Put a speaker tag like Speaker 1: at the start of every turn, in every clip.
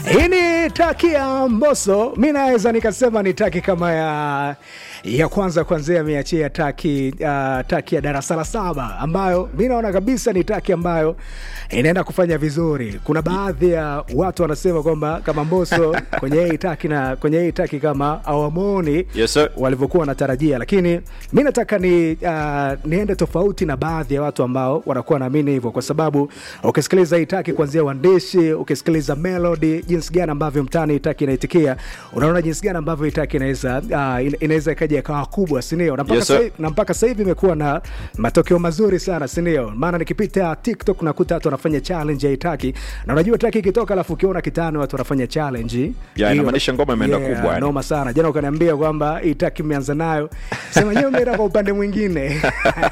Speaker 1: Hii ni taki ya Mbosso, mi naweza nikasema ni taki kama ya ya kwanza kwanzia ameachia taki uh, taki ya darasa la saba ambayo mi naona kabisa ni taki ambayo inaenda kufanya vizuri. Kuna baadhi ya watu wanasema kwamba kama Mbosso kwenye hii taki na kwenye hii taki kama awamoni
Speaker 2: Yes, sir.
Speaker 1: walivyokuwa wanatarajia, lakini mi nataka ni uh, niende tofauti na baadhi ya watu ambao wanakuwa wanaamini hivyo, kwa sababu ukisikiliza hii taki kuanzia uandishi, ukisikiliza melody, jinsi gani ambavyo mtaani hii taki inaitikia, unaona jinsi gani ambavyo hii taki inaweza uh, ina- inaweza ikaja ikawa kubwa, si ndio? Na mpaka
Speaker 2: Yes, sir.
Speaker 1: sasa- na mpaka sasa hivi imekuwa na matokeo mazuri sana, si ndio? Maana nikipita TikTok nakuta watu wanafanya challenge ya hii taki, na unajua taki ikitoka, alafu ukiona kitani watu wanafanya challenge
Speaker 2: Ya,
Speaker 1: hiyo-
Speaker 2: inamaanisha ngoma imeenda kubwa, yani.
Speaker 1: noma sana. Jana ukaniambia kwamba hii taki mmeanza nayo, sema nyewe umeenda kwa upande mwingine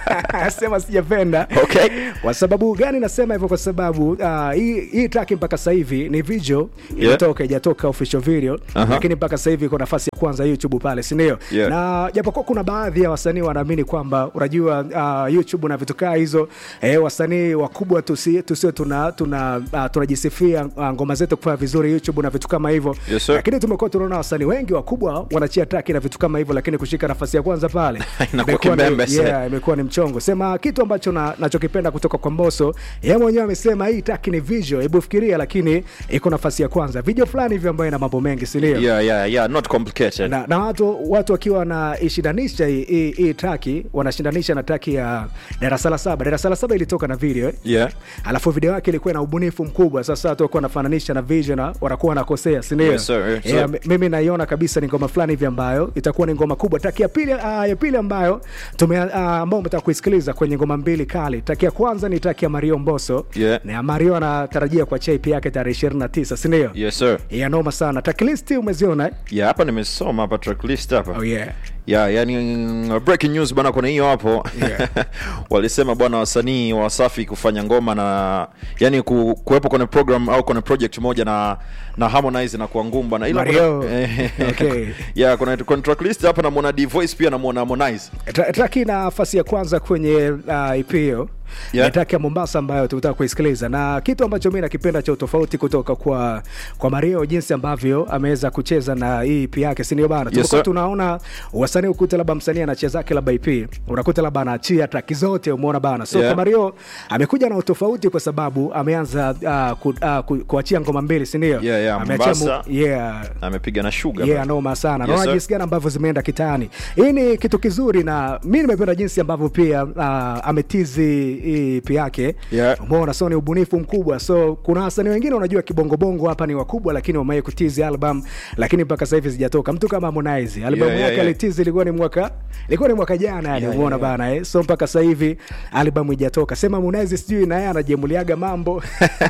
Speaker 1: sema sijapenda.
Speaker 2: Okay.
Speaker 1: Kwa sababu gani nasema hivyo? Kwa sababu uh, hii hii taki mpaka sasa hivi ni video imetoka, ijatoka official video,
Speaker 2: Aha.
Speaker 1: lakini mpaka sasa hivi iko nafasi ya kwanza YouTube pale, si ndio?
Speaker 2: Yeah.
Speaker 1: Na japokuwa kuna baadhi ya wasanii wanaamini kwamba unajua, uh, YouTube na vitu kaa hizo eh, wasanii wakubwa tusi- tusio tuna tuna uh, tunajisifia uh, ngoma zetu kufanya vizuri YouTube na vitu kama hivyo
Speaker 2: Yes, sir.
Speaker 1: lakini tumekuwa tunaona wasanii wengi wakubwa wanachia taki na vitu kama hivyo, lakini kushika nafasi ya kwanza pale
Speaker 2: Inakuwa
Speaker 1: imekuwa ni-
Speaker 2: kimbembe sana.
Speaker 1: yeah, imekuwa ni mchongo. Sema kitu ambacho na- nachokipenda kutoka kwa Mbosso, yeye mwenyewe amesema hii taki ni visual, hebu fikiria, lakini iko nafasi ya kwanza, video fulani hivi ambayo ina mambo mengi, si ndio?
Speaker 2: Yeah, yeah, yeah, not complicated.
Speaker 1: na, na watu watu wakiwa wanaishindanisha hii- hii hii taki wanashindanisha na taki ya darasa la saba. Darasa la saba ilitoka na video eh?
Speaker 2: Yeah.
Speaker 1: alafu video yake ilikuwa na ubunifu mkubwa. Sasa watu wakuwa wanafananisha na vision na wanakuwa wanakosea, si ndio?
Speaker 2: Yes, sir, yes, sir.
Speaker 1: Yeah, mi- mimi naiona kabisa ni ngoma fulani hivi ambayo itakuwa ni ngoma kubwa. Taki ya pili, uh, ya pili ambayo tume uh, ambao umetaka kuisikiliza kwenye ngoma mbili kali. Taki ya kwanza ni taki ya Mario Mbosso
Speaker 2: Yeah.
Speaker 1: na Mario anatarajia kuachia EP yake tarehe 29, si ndio?
Speaker 2: Yes, sir.
Speaker 1: Ya noma sana. Taki list umeziona? eh?
Speaker 2: Yeah, hapa nimesoma hapa tracklist hapa.
Speaker 1: Oh yeah.
Speaker 2: Yeah, yani mm, breaking news bwana, kuna hiyo hapo
Speaker 1: Yeah.
Speaker 2: walisema bwana, wasanii wa Wasafi kufanya ngoma na yani ku, kuwepo kwenye program au kwenye project moja na na Harmonize na kuwa ngumu bwana, ila
Speaker 1: Mario.
Speaker 2: kuna- eh,
Speaker 1: Okay.
Speaker 2: yeah, kuna kuna tracklist hapa namuona D Voice pia namuona Harmonize.
Speaker 1: Tra- Traki na nafasi ya kwanza kwenye uh, EP hiyo
Speaker 2: Yeah.
Speaker 1: ni traki ya Mombasa ambayo tutaka kuisikiliza, na kitu ambacho mi nakipenda cha utofauti kutoka kwa kwa Mario, jinsi ambavyo ameweza kucheza na hii EP yake, si ndio bana?
Speaker 2: Yes,
Speaker 1: Tumekuwa
Speaker 2: sir.
Speaker 1: tunaona wasanii ukuta labda msanii anacheza zake labda EP, unakuta labda anaachia traki zote, umeona bana. So
Speaker 2: Yeah.
Speaker 1: kwa Mario amekuja na utofauti kwa sababu ameanza uh, ku, uh, ku, kuachia ngoma mbili, si ndio?
Speaker 2: Yeah, yeah,
Speaker 1: Ameachia mu-
Speaker 2: Mombasa.
Speaker 1: yeah
Speaker 2: Amepiga na Sugar.
Speaker 1: yeah,
Speaker 2: bwana.
Speaker 1: noma sana
Speaker 2: Yes,
Speaker 1: naona
Speaker 2: sir.
Speaker 1: jinsi gani ambavyo zimeenda kitani. Hii ni kitu kizuri, na mi nimependa jinsi ambavyo pia uh, ametizi hii EP yake
Speaker 2: Yeah.
Speaker 1: umeona, so ni ubunifu mkubwa. So kuna wasanii wengine unajua kibongobongo hapa ni wakubwa, lakini wamewahi kutizi album, lakini mpaka sasa hivi zijatoka. Mtu kama Harmonize album
Speaker 2: Yeah, yeah,
Speaker 1: yake
Speaker 2: yeah.
Speaker 1: alitizi ilikuwa ni mwaka ilikuwa ni mwaka jana yani,
Speaker 2: Yeah,
Speaker 1: umeona
Speaker 2: yeah, yeah.
Speaker 1: bana eh? So mpaka sasa hivi album ijatoka, sema Harmonize sijui na yeye anajemuliaga mambo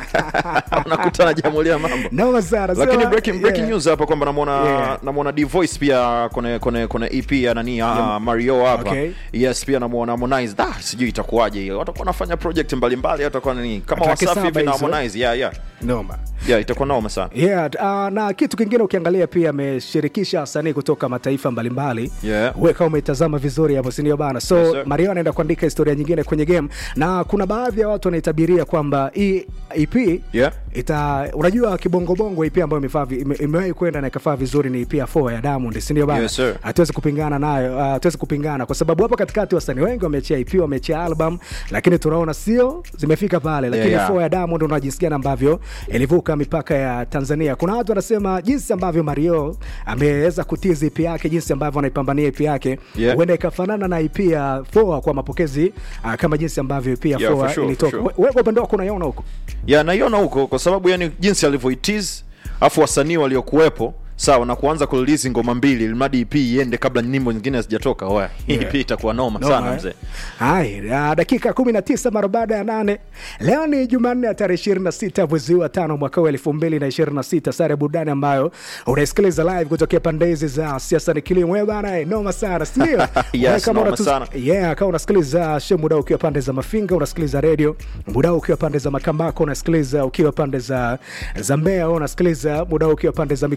Speaker 2: Unakutana jamulia mambo.
Speaker 1: noma sana
Speaker 2: lakini
Speaker 1: Sema,
Speaker 2: breaking, breaking
Speaker 1: yeah.
Speaker 2: news hapa kwamba namwona
Speaker 1: Yeah.
Speaker 2: namwona D Voice pia kwenye kwenye kwenye EP ya nani ya Mario hapa
Speaker 1: Okay.
Speaker 2: yes pia namwona Harmonize da sijui itakuwaje hiyo watakuwa wanafanya project mbalimbali watakuwa nini kama
Speaker 1: Atake
Speaker 2: Wasafi hivi
Speaker 1: saba
Speaker 2: na
Speaker 1: hizo.
Speaker 2: Harmonize yeah yeah
Speaker 1: noma
Speaker 2: yeah itakuwa noma sana
Speaker 1: Yeah, uh, na kitu kingine ukiangalia pia ameshirikisha wasanii kutoka mataifa mbalimbali
Speaker 2: Yeah.
Speaker 1: Wewe kama umetazama vizuri hapo sindio bana so
Speaker 2: Yes, sir.
Speaker 1: Mario anaenda kuandika historia nyingine kwenye game na kuna baadhi ya watu wanaitabiria kwamba hii EP
Speaker 2: Yeah.
Speaker 1: ita unajua kibongobongo EP ambayo imefaa vi- ime- imewahi kwenda na ikafaa vizuri ni EP ya 4 ya Diamond sindio bana
Speaker 2: Yes, sir.
Speaker 1: hatuwezi kupingana nayo uh, hatuwezi kupingana kwa sababu hapa katikati wasanii wengi wameachia EP wameachia album lakini tunaona sio zimefika pale lakini
Speaker 2: Yeah, yeah.
Speaker 1: 4 ya Diamond unaona jinsi gani ambavyo ilivuka mipaka ya Tanzania. Kuna watu wanasema jinsi ambavyo Mario ameweza kutizi EP yake, jinsi ambavyo anaipambania EP yake
Speaker 2: Yeah.
Speaker 1: huenda ikafanana na EP ya 4 kwa mapokezi uh, kama jinsi ambavyo EP ya
Speaker 2: Yeah,
Speaker 1: 4
Speaker 2: for sure,
Speaker 1: ilitoka.
Speaker 2: for sure.
Speaker 1: We- Wewe kwa upande wako unaiona huko?
Speaker 2: yeah naiona huko kwa sababu yani jinsi alivyoitiz afu wasanii waliokuwepo sawa na kuanza kurelease ngoma mbili ilimradi EP iende kabla nyimbo nyingine hazijatoka oya
Speaker 1: Yeah.
Speaker 2: EP itakuwa noma
Speaker 1: Noma,
Speaker 2: sana
Speaker 1: eh?
Speaker 2: mzee
Speaker 1: Hai, uh, dakika 19 mara baada ya nane. Leo ni Jumanne ya tarehe 26 mwezi wa tano mwaka wa 2026, sare burudani ambayo unaisikiliza live kutokea pande hizi za siasa ni kilimo. Wewe bana, eh, noma sana, si ndio?
Speaker 2: Yes,
Speaker 1: Wewe kama
Speaker 2: noma
Speaker 1: unatu-
Speaker 2: sana.
Speaker 1: Yeah, kama unasikiliza show muda ukiwa pande za Mafinga, unasikiliza radio muda ukiwa pande za Makambako, unasikiliza ukiwa pande za za Mbeya, unasikiliza muda ukiwa pande za Mikumi. Hii ndio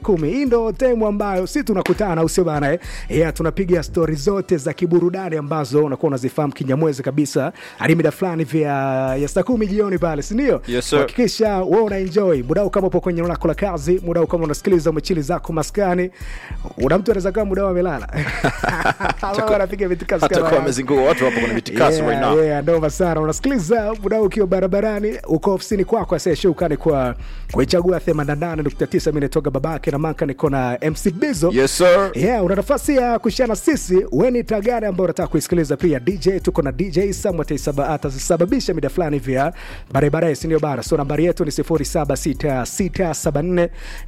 Speaker 1: ndo temu ambayo si tunakutana usio bana eh? yeah, tunapiga stori zote za kiburudani ambazo unakuwa unazifahamu kinyamwezi kabisa hadi mida fulani vya ya saa kumi jioni pale sindio
Speaker 2: Yes, sir.
Speaker 1: hakikisha we una enjoy mudao kama upo kwenye eneo lako la kazi mudao kama unasikiliza umechili zako maskani una mtu anaweza kama mudao amelala Ama wanapiga vitikasi kama
Speaker 2: hata kwa
Speaker 1: haya.
Speaker 2: wamezunguka watu hapo kwenye vitikasi
Speaker 1: Yeah,
Speaker 2: right now
Speaker 1: yeah, noma sana unasikiliza muda ukiwa barabarani uko ofisini kwako asiyeshukani kwa kuichagua 88.9 mi nitoka babake na manka niko na mc bizo
Speaker 2: yes sir
Speaker 1: yeah, una nafasi ya kushana sisi weni tagare ambao unataka kuisikiliza pia dj tuko na dj sam ataisaba- atasababisha mida fulani vya barabara sindio bara so nambari yetu ni 076674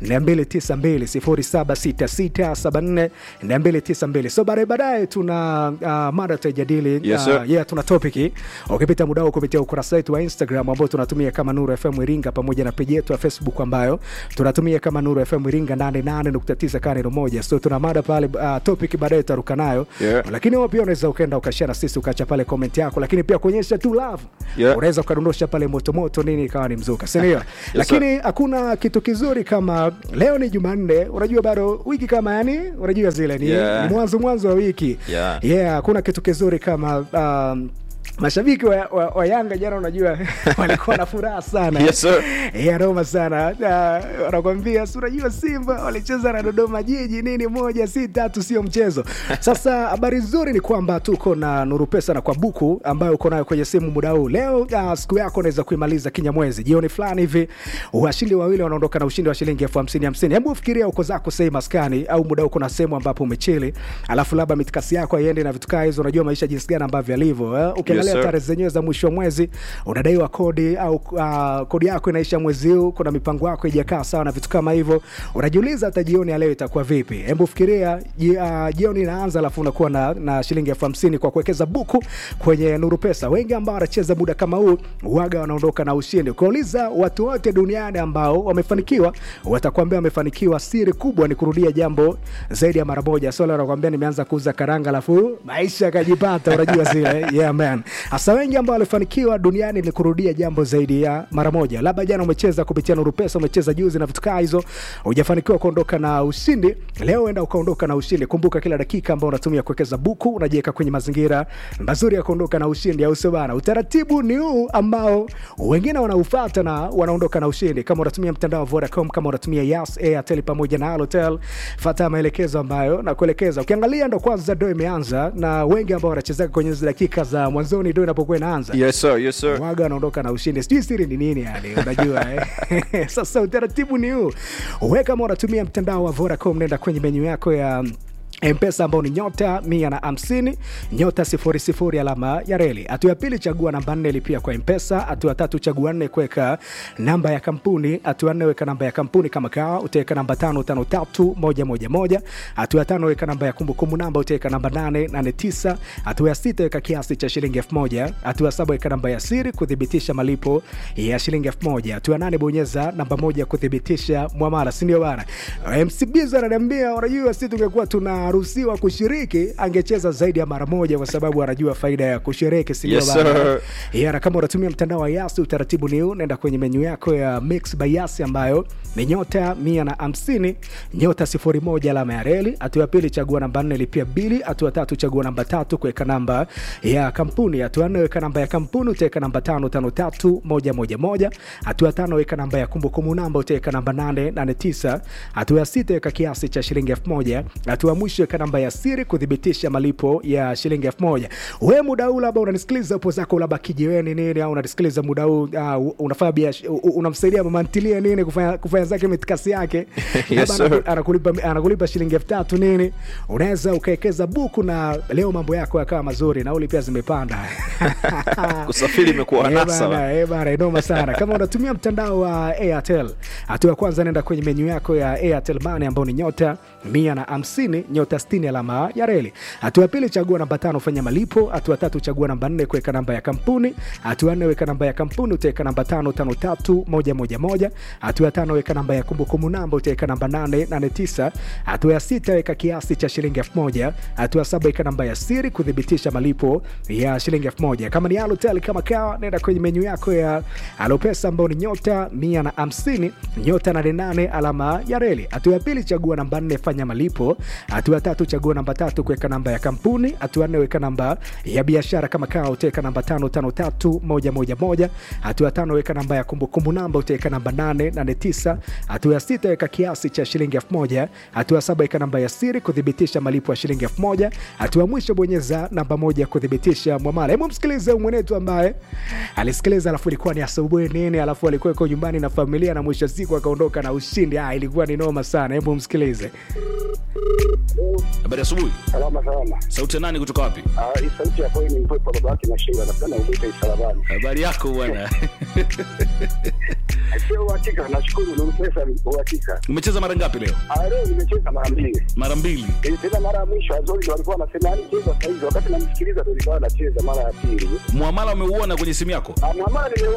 Speaker 1: 292 076674 so baadaye baadaye tuna uh, mada tutajadili
Speaker 2: Yes, sir.
Speaker 1: uh, yeah, tuna topiki ukipita muda huu kupitia ukurasa wetu wa instagram ambao tunatumia kama nuru fm iringa pamoja na peji yetu ya facebook ambayo tunatumia kama nuru fm iringa 88.9 kaneno moja so tuna mada pale uh, topic baadaye tutaruka nayo
Speaker 2: Yeah.
Speaker 1: lakini wewe pia unaweza ukaenda ukashare na sisi ukaacha pale comment yako lakini pia kuonyesha tu love
Speaker 2: Yeah.
Speaker 1: unaweza ukadondosha pale motomoto nini ikawa ni mzuka sindio lakini hakuna kitu kizuri kama leo ni jumanne unajua bado wiki kama yani unajua zile ni,
Speaker 2: Yeah.
Speaker 1: ni mwanzo mwanzo wa wiki
Speaker 2: Yeah.
Speaker 1: yeah hakuna kitu kizuri kama um, mashabiki wa, wa, wa yanga jana unajua walikuwa na furaha sana
Speaker 2: Yes, sir.
Speaker 1: yeah, noma sana Na wanakwambia si unajua simba walicheza na dodoma jiji nini moja si tatu sio mchezo sasa habari nzuri ni kwamba tuko na nuru pesa na kwa buku ambayo uko nayo kwenye simu muda huu leo uh, siku yako unaweza kuimaliza kinyamwezi jioni fulani hivi washindi wawili wanaondoka na ushindi wa shilingi elfu hamsini hamsini hebu fikiria uko zako sehemu maskani au muda uko na sehemu ambapo umechili alafu labda mitikasi yako aiende na vitu kaa hizo unajua maisha jinsi gani ambavyo yalivyo eh? ukiangalia
Speaker 2: Yes, sir.
Speaker 1: tarehe zenyewe za mwisho wa mwezi unadaiwa kodi au uh, kodi yako inaisha mwezi huu kuna mipango yako ijakaa sawa na vitu kama hivyo unajiuliza hata jioni ya leo itakuwa vipi hebu fikiria ji, uh, jioni inaanza alafu unakuwa na, na shilingi elfu hamsini kwa kuwekeza buku kwenye nuru pesa wengi ambao wanacheza muda kama huu waga wanaondoka na ushindi ukiwauliza watu wote duniani ambao wamefanikiwa watakwambia wamefanikiwa siri kubwa ni kurudia jambo zaidi ya mara moja so leo nakwambia nimeanza kuuza karanga alafu maisha yakajipata unajua zile yeah man hasa wengi ambao walifanikiwa duniani ni kurudia jambo zaidi ya mara moja labda jana umecheza kupitia nuru pesa umecheza juzi na vitu kaa hizo hujafanikiwa kuondoka na ushindi leo enda ukaondoka na ushindi kumbuka kila dakika ambao unatumia kuwekeza buku unajiweka kwenye mazingira mazuri ya kuondoka na ushindi au sio bana utaratibu ni huu ambao wengine wanaufata na wanaondoka na ushindi kama unatumia mtandao wa vodacom kama unatumia yas airtel pamoja na halotel fata maelekezo ambayo nakuelekeza ukiangalia ndo kwanza ndo imeanza na wengi ambao wanachezeka kwenye hizi dakika za mwanzoni ndo inapokuwa inaanza
Speaker 2: yes sir yes sir
Speaker 1: waga wanaondoka na ushindi sijui siri ni nini yani unajua eh? sasa utaratibu ni huu we kama unatumia mtandao wa vodacom nenda kwenye menyu yako ya mpesa ambao ni nyota mia na hamsini nyota sifuri sifuri alama ya reli hatua ya pili chagua namba nne lipia kwa mpesa hatua ya tatu chagua nne kuweka namba ya kampuni hatua ya nne weka namba ya kampuni kama kawa utaweka namba tano tano tatu moja moja moja hatua ya tano weka namba ya kumbukumbu namba utaweka namba nane nane tisa hatua ya sita weka kiasi cha shilingi elfu moja hatua ya saba weka namba ya siri kuthibitisha malipo ya shilingi elfu moja hatua ya nane bonyeza namba moja kuthibitisha mwamala sindio bana mcbizo ananiambia unajua si tungekuwa tunaruhusiwa kushiriki angecheza zaidi ya mara moja kwa sababu anajua faida ya kushiriki sindio
Speaker 2: Yes,
Speaker 1: bana
Speaker 2: sir.
Speaker 1: yeah, na kama unatumia mtandao wa yasi utaratibu ni huu naenda kwenye menyu yako ya mix by yasi ambayo ni nyota mia na hamsini nyota sifuri moja alama ya reli hatua ya pili chagua namba nne lipia bili hatua tatu chagua namba tatu kuweka namba ya kampuni hatua nne weka namba ya kampuni utaweka namba tano tano tatu moja moja moja hatua ya tano weka namba ya kumbukumbu namba utaweka namba nane nane tisa hatua ya sita weka kiasi cha shilingi elfu moja hatua ya mwisho weka namba ya siri kuthibitisha malipo ya shilingi elfu moja we muda huu labda unanisikiliza upo zako labda kijiweni nini au unanisikiliza muda huu uh, unafanya biashara unamsaidia mama ntilie nini kufanya, kufanya zake mitikasi yake
Speaker 2: Yes,
Speaker 1: Labda
Speaker 2: sir.
Speaker 1: anaku- anakulipa, anakulipa shilingi elfu tatu nini unaweza ukawekeza buku na leo mambo yako yakawa mazuri nauli pia zimepanda
Speaker 2: kusafiri imekuwa
Speaker 1: Eh,
Speaker 2: anasa
Speaker 1: bana, eh, bana, inoma sana kama unatumia mtandao wa airtel hatua ya kwanza nenda kwenye menyu yako ya airtel mane ambao ni nyota mia na hamsini nyota 60 alama ya reli hatua ya pili chagua namba tano fanya malipo hatua ya tatu chagua namba nne kuweka namba ya kampuni hatua ya nne weka namba ya kampuni utaweka namba tano tano tatu moja moja moja hatua ya tano weka weka namba ya kumbukumbu namba utaweka namba 889 hatua ya sita weka kiasi cha shilingi 1000 hatua ya saba weka namba ya siri kuthibitisha malipo ya shilingi 1000 kama ni Halotel kama kawa nenda kwenye menyu yako ya Alopesa ambao ni nyota 150 nyota 88 alama ya reli hatua ya pili chagua namba 4 fanya malipo hatua ya tatu chagua namba tatu kuweka namba ya kampuni hatua ya nne weka namba ya biashara kama kawa utaweka namba 553111 hatua ya tano weka namba ya kumbukumbu namba utaweka namba 889 hatua ya sita weka kiasi cha shilingi 1000 hatua ya saba weka namba ya siri kuthibitisha malipo ya shilingi 1000 hatua ya mwisho bonyeza namba moja kuthibitisha mwamala hebu msikilize mwenetu ambaye alisikiliza alafu ilikuwa ni asubuhi nini alafu alikuwa yuko nyumbani na familia na mwisho wa siku akaondoka na ushindi ah, ilikuwa ni noma sana hebu msikilize
Speaker 3: Habari asubuhi.
Speaker 4: Salama salama.
Speaker 3: Sauti ya nani kutoka wapi?
Speaker 4: Ah, hii sauti ya kweli ni mpepo baba yake na Sheila napenda umuite Isalabani.
Speaker 3: Habari yako bwana.
Speaker 4: Sio uhakika, nashukuru ni pesa uhakika.
Speaker 3: Umecheza mara ngapi leo?
Speaker 4: Ah, leo nimecheza mara mbili.
Speaker 3: Mara mbili.
Speaker 4: Eh, Tena mara ya mwisho Azori ndo alikuwa anasema yani cheza sasa hivi, wakati namsikiliza ndo nilikuwa nacheza mara ya pili.
Speaker 3: Muamala umeuona kwenye simu yako?
Speaker 4: Ah, Mwamala nime